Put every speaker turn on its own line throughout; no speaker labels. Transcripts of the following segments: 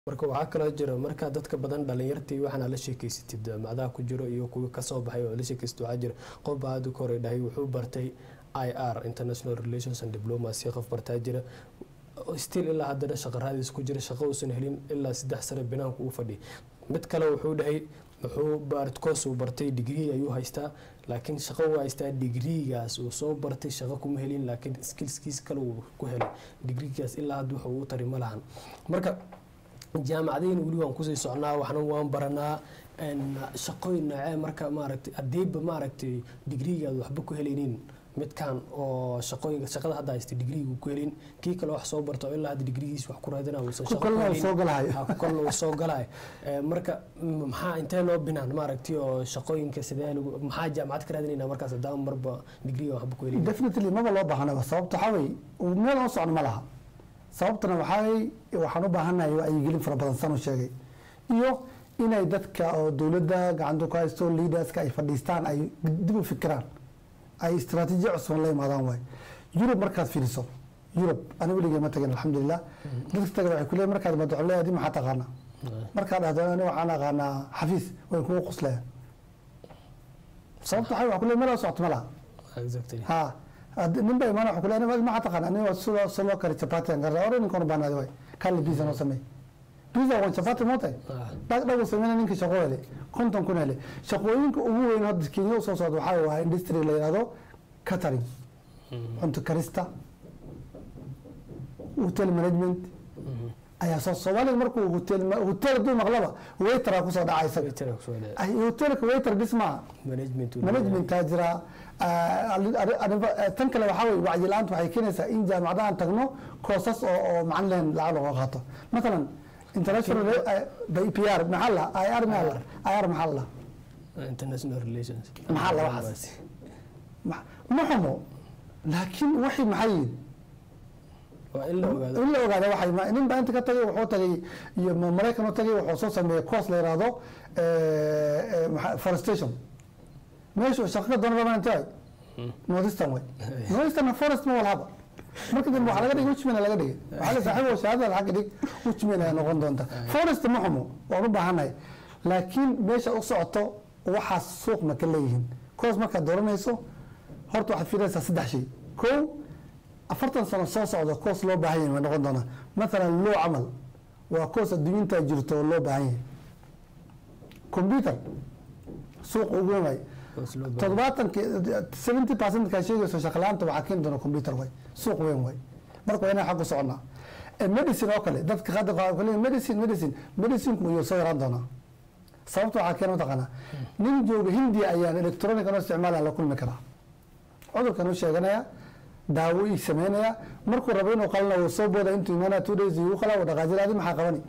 marka waxaa kaloo jira markaa dadka badan dhalinyartii waxaana la sheekeysatid macdaha ku jiro iyo kuwii kasoo baxay oo la sheekeysatid waxaa jira qof baa hadda ka hore dhahay wuxuu bartay i r international relations and diplomacy qof bartaa jira still ilaa haddana shaqo raadis ku jira shaqo uusan helin ilaa saddex sano banaanku uu fadhiya mid kale wuxuu dhahay wuxuu baartkoos uu bartay digrii ayuu haystaa laakiin shaqo uu haystaa digriigaas uu soo bartay shaqo kuma helin laakiin skillskiis kale uu ku helay digriigaas ilaa hadda wuxuu u tari ma lahan marka jaamacadayna weli waan kusii socnaa waxna waan baranaa shaqooyin noocee marka maaragtay haddiiba maaragtay digriigaad waxba ku helaynin midkan oo shaqooyinka shaqada hadda haysta digriigu ku helin kii kale wax soo barta oo ilaa hadda digrigiis wax ku raadina uusan
ku kalena uu soo galahayo
ku kalena uu soo galayo marka maxaa intee noo binaan maaragtay oo shaqooyinka sidee lagu maxaa jaamacad ka raadinayna markaas haddaan marba digriiga waxba ku helin
definitely maba loo baahnaba sababta waxaa wey meel oo socno ma laha sababtana waxaa waxaan u baahannahay wacyigelin fara badan san u sheegay iyo inay dadka oo dowladda gacanta ku haysto leaderska ay fadhiistaan ay dib u fikiraan ay istaraatiijiya cusban la imaadaan waay yurub markaad fiiriso yurub ani weligay ma tagin alxamdulilah dadka taga waxay kuleeyahay markaad mado waxay leeyahay maxaa taqaanaa markaad dhahdo ani waxaan aqaanaa xafiis way kugu qoslayaan sababta waxay wax kuleeyahay meel socto ma laha
exactly
ha nin ba imaan waxa kuleeyahay maxaa taqaanaa ani waa sida soo loo kari chapati aan garraa ore ninkan baanaadi waay kali pizza noo sameey pizza waa chapati mootay dhag dhagu sameyna ninka shaqo hele konton kun hele shaqooyinka ugu weyn hadda kenya usoo socda waxaa waa industry la yihahdo catering cunto karista hotel management ayaa soo soomaaliga markuu hotel hotel hadduu maqlaba waitera kusoo dhaca isaga hotelka waiter bis maaha
management
managementaa jira tan kale waxaa wey wacyi la-aanta waxay keenaysaa in jaamacadahan tagno koosas oo oo macalin lahayn lacag looga qaato matalan international p r maxaa la i r maxaa la i r maxaa la
international relations
maxaa la waxaas ma xumo laakiin waxay maxay yihin
waa in la ogaado
in la ogaada waxay nin baa inta ka tagay wuxuu tagay iyo maraykan u tagay wuxuu soo sameeyay course la yihahdo forestation meeshu shaqo ka doona rabaan intay northeastern way northeastern forest ma walhaba marka dambe waxaa laga dhigay uchmina laga dhigay waxaa la saaxiibo shahaadada xagga dhig uchmina ay noqon doonta forest ma xumo waan u baahannahay laakiin meesha u socoto waxaas suuq ma ka leeyihiin course markaad dooranayso horta waxaad fiirinaysaa saddex shay kow afartan sano soo socda coos loo baahan yahay way noqon doonaa mathalan loo camal waa coos adduunyintaa jirto oo loo baahan yahay computer suuq ugu weyn waay toddobaatanki seventy percent kaa sheegayso shaqalaanta waxaa keeni doona computer way suuq weyn way marka waa inaan xaggu soconaa medicine oo kale dadka hadda waxaa ku leeyahay medicine medicine medicinku iyuu soo yaraan doonaa sababta waxaa keena mataqaanaa nin jooga hindiya ayaan electronic anoo isticmaalaa la kulmi karaa cudurkan u sheeganaya daawo ii sameynaya markuu rabo inuu qalana wuu soo booda intuu imaanaya two days igu qalaa wuu dhaqaajira adi maxaa qabani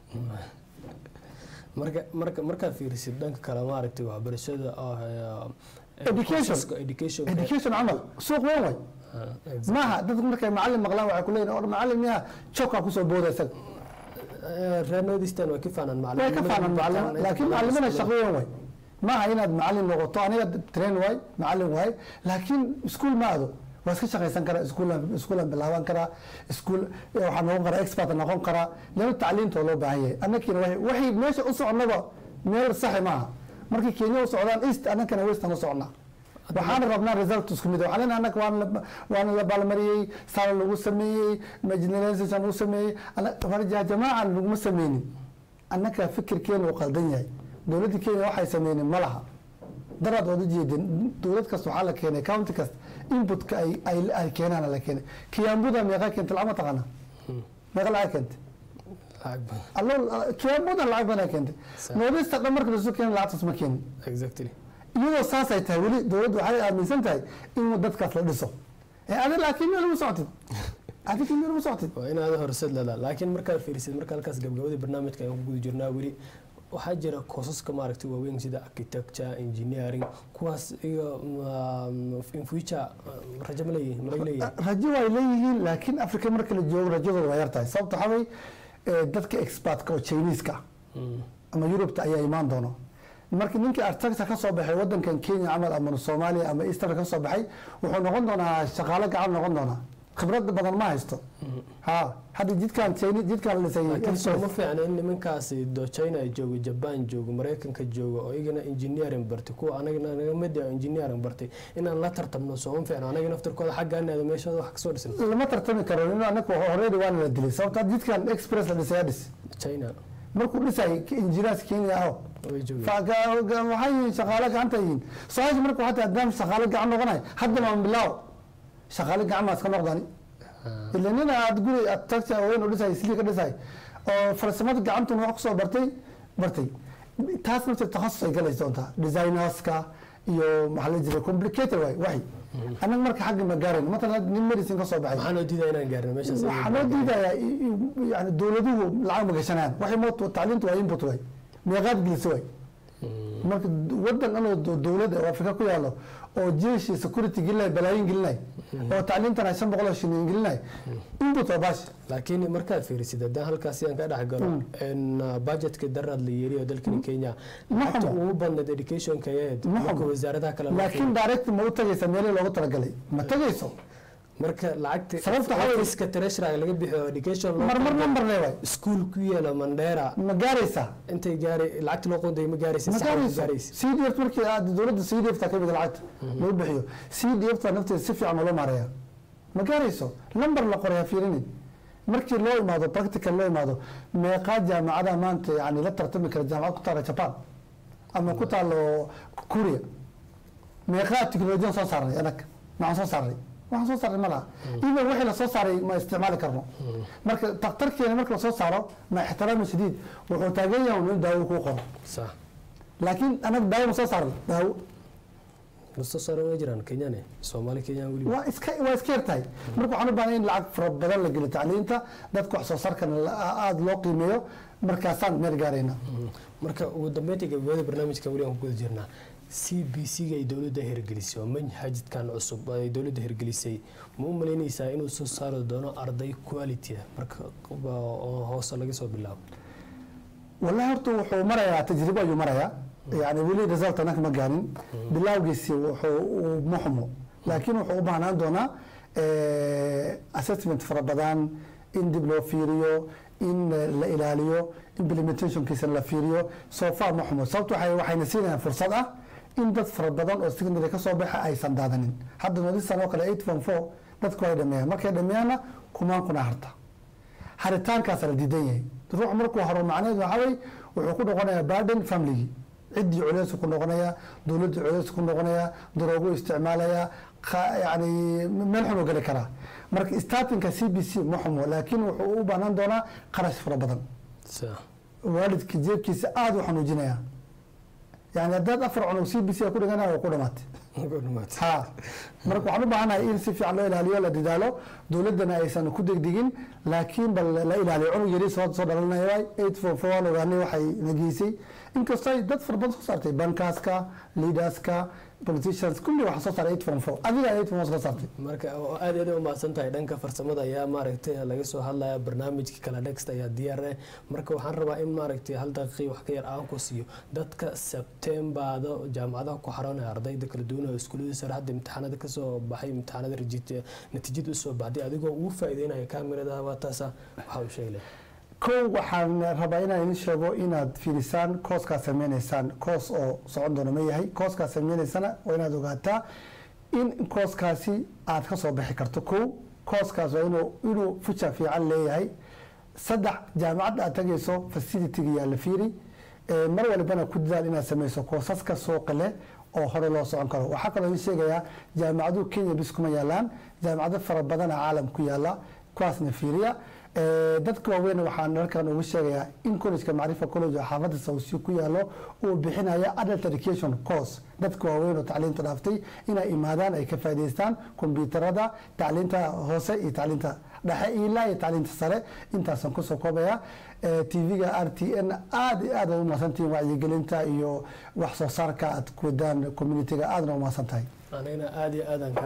marka marka markaad fiirisid dhanka kale maaragtay waxbarashada
education
education
education camal suuq weyn way maaha dadku markay macalin maqlaan waxay kuleeyihin or macalin miyaa jokaa kusoo booda isaga
reer northeastern waa ka faanaan
way ka faanaan macalimo laakiin macalimada shaqo weyn way maaha inaad macalin noqoto aniga train waay macalin waay laakiin iskuul ma ado waa iska shaqaysan karaa iskuulan iskuulan bilaaban karaa iskuul waxaa noqon karaa expert noqon karaa lana tacliinta oo loo baahan yahay annakiina waxay meesha u soconaba meel saxi maaha markay kenya u socdaan east annakana western u socnaa waxaana rabnaa result isku mid waxaan leenahay annaka waana waana la baalmariyey saala lagu sameeyey marginalization lagu sameeyey jamaacan laguma sameynin annaka fikirkeena uu qaldan yahay dowladda kenya waxay sameynin ma laha daraad ood ujeedeen dowlad kasta waxaa la keenay county kasta inputka ay ay ay keenaan la keenay kiyambuda meeqa keentay lacag ma taqaana meeqa lacag keentay allo kiyambuda lacag badan keentay noodista dhan marka lasu keenay lacagtaas ma keenin
exactly
iyadoo saasay tahay weli dowladdu waxay aaminsan tahay in dadkaas la dhiso ee adi laakiin meel uma socotid adiga meel uma socotid
waa in aada horseed leedaha laakiin markaad fiirisid marka halkaas gabgabadii barnaamijka ayaan ku guda jirnaa weli waxaa jira koosaska maaragtay waaweyn sida architecture engineering kuwaas iyo in future rajo ma leeyihin ma laga leeyahay
rajo way leeyihiin laakiin africa marka la joogo rajadooda waa yartahay sababta waxaa wey dadka expertka oo chineska ama yurubta ayaa imaan doono marka ninkii architecture ka soo baxay wadankan kenya camal ama soomaaliya ama east africa ka soo baxay wuxuu noqon doonaa shaqaale gacan noqon doonaa khibrad badan ma haysto ha hadda jidkaan China- jidkaan la dhisay
laakiin sooma fiicna in nimankaasi do china joogo jaban joogo maraykanka joogo oo igana engineering bartay kuwa anagana naga mid ah engineering bartay inaan la tartamno sooma fiicna anaga naftarkooda xagga anaada meeshooda wax kasoo dhisan
lama tartami karo in anaku horeydi waana la dilay sababta jidkaan express la dhisay dhis
china
markuu dhisay injineers kenya aho
way joogeen
Fa- ga- ga- waxay yihiin shaqaale gacanta yihiin su-aasha marka waxaa tahay haddaan shaqaale gacan noqonay haddana waan bilaaw shaqaale gacan maa iska noqdani ila nin aad guri aad tagta weyn u dhisay sidii ka dhisay oo farsamada gacantuna wax kusoo bartay bartay taas nafta takhasus ay galaysa doontaa designerska iyo maxaa la jiray complicated waay waxay annaga marka xagga ma gaarayn matalan nin medicine ka soo baxay
maxaa noo diidaa inaan gaarno meeshaas
waxaa loo diidayaa i- i- yani dowladuhu lacag ma gashanayaan waxay moot tacliintu waa input way meeqaad gelisa way marka wadan anoo do- dowlad oo afrika ku yaalo oo jeeshi security gelinay balaayin gelinay oo tacliintana shan boqol oo shilin gelinay input waa baashi
laakiin markaad fiirisid haddaan halkaasi aan ka dhex galo in budgetka daraad la yeeriyo dalkani kenya
Ma
lacagta
xumo.
ugu badnayd educationka yahed
Ma
marka
xumo.
wasaaradaha kale loo
laakiin direct ma u tagaysa meelihii loogu talagalay ma tagayso
marka lacagta
Sababta waxaa weeye-
ofiska treasurer laga bixiyo education loo
marmar
qaaday,
number le waay
iskuul ku yaala mandheera
ma gaaraysaa
intay gaari lacagta loo qoonday ma gaaraysa
ma
sax ma
gaarayso
gaaraysa
c d f markii aad dowladda c d f ta ka mid lacagta lagu bixiyo c d f ta nafteeda si fiican loo maareeya ma gaarayso lambar la qoray ha fiirinin markii loo imaado practical loo imaado meeqaa jaamacada maanta yani la tartami kara jaamacad ku taala japan ama ku taalo kuria meeqaa tiknolojiyan soo saarnay anag maxaan soo saarnay waxaan soo saarnay ma laha even wixii lasoo saaray ma isticmaali karno marka daktarkeena marka lasoo saaro ma ixtiraami shadiid wuxuu taagan yahay in daawo kuu qoro
sax
laakiin anaga daawo ma soo saarnay daawo
lasoo saaran way jiraan kenyane soomaali kenyaan weliba
waa iska waa iska yartahay marka waxaan u baahnay in lacag fara badan la geliyo tacliinta dadka wax soo saarkana la- aada loo qiimeeyo markaasaan meel gaarayna
marka ugu dambeyntii gabagabada barnaamijka weli aan ku guda jirnaa c b c ga ay dowladda hirgelisay oo manhajkan cusub ay dowladda hirgelisay ma u malaynaysaa inuu soo saari doono arday quality ah marka oo hoose laga soo bilaabo
wallahi horta wuxuu marayaa tajribo ayuu marayaa yani weli result anaka ma gaarin bilaawgiisi wuxuu uu ma xumo laakiin wuxuu u baahnaan doonaa eh, assessment fara badan in dib loo fiiriyo in eh, la ilaaliyo implementationkiisana la fiiriyo so far ma xumo sababto waxay waxayna siinayaan fursad ah in dad fara badan oo secondary ka soo baxa aysan daadanin hadda nodistan oo kale eight form four dadku ay dhameeyaan markay dhameeyaanna kumaan kuna harta haritaankaasa la diidan yahay ruux markuu haro macnaheedu waxaa wey wuxuu ku noqonayaa burden familygii ciddii culeys ku noqonaya dowladdii culeys ku noqonaya daroogu isticmaalaya kha- yani meel xun u geli karaa marka startingka c b c ma xumo laakiin wuxuu u baahnaan doonaa qarash fara badan
Sa-
waalidka jeebkiisa aada u xanuujinaya yani haddaad afar cunug c b c ku dhiganaya waa ku dhamaatay
ugu dhamaatay.
ha marka waxaan u baahanahay in si fiican loo ilaaliyo la dadaalo dowladdana aysan ku degdegin laakiin bal la ilaaliyo cunug yari soo soo dhalanaya waay eight four four waan ogaanay waxay nageysay inkastoo ay dad fara badan soo saartay bankaaska leaderska politicians kulli waxaa soo saaray eight four four adiga eight four soo saartay
marka oo aad iyo aad u mahadsan tahay dhanka farsamada ayaa maaragtay laga soo hadlaya barnaamijka kala dhegsta ayaa diyaar ah marka waxaan rabaa in maaragtay hal daqiiqi wax ka yar aan ku siiyo dadka sebtembaada jaamacadaha ku xaroonaya ardayda kala duwan oo iskuullada sare hadda imtixaanada kasoo baxay imtixaanada rajit- natiijada usoo baxday adigoo ugu faa'iideynaya kaamirada waataasa waxaa u sheegi lahaa
kow waxaan rabaa inaan idin sheego inaad fiirisaan kooskaa sameynaysaan koos oo socon doona ma yahay kooskaa sameynaysana waa inaad ogaataa in kooskaasi aad ka soo bixi karto kow kooskaas waa inuu inuu future fiican leeyahay saddex jaamacadda aad tagayso facilitiga yaa la fiiri Eh, mar walbana ku dadaal inaad sameyso koosaska suuqa leh oo hore loo socon karo waxaa kaloo idin sheegayaa jaamacaduhu kenya bis kuma yaalaan jaamacado fara badana caalam ku yaala kuwaasna fiiriya Eh, dadka waaweyn waxaan halkan ugu sheegayaa in collegeka macrifa college oo xaafadda sawsi ku yaalo uu bixinaya adult education course dadka waaweyn oo tacliinta dhaaftay inay imaadaan ay ka faa'iidaystaan kombiyuutarada tacliinta hoose iyo tacliinta dhexe ilaa iyo tacliinta sare intaasaan kusoo koobaya tv-ga r t n aada iyo aad ay umahadsantihiin wacyigelinta iyo wax soo saarka aad ku wadaan communitiga aadna umahadsan tahay
anigana aad iyo aadaan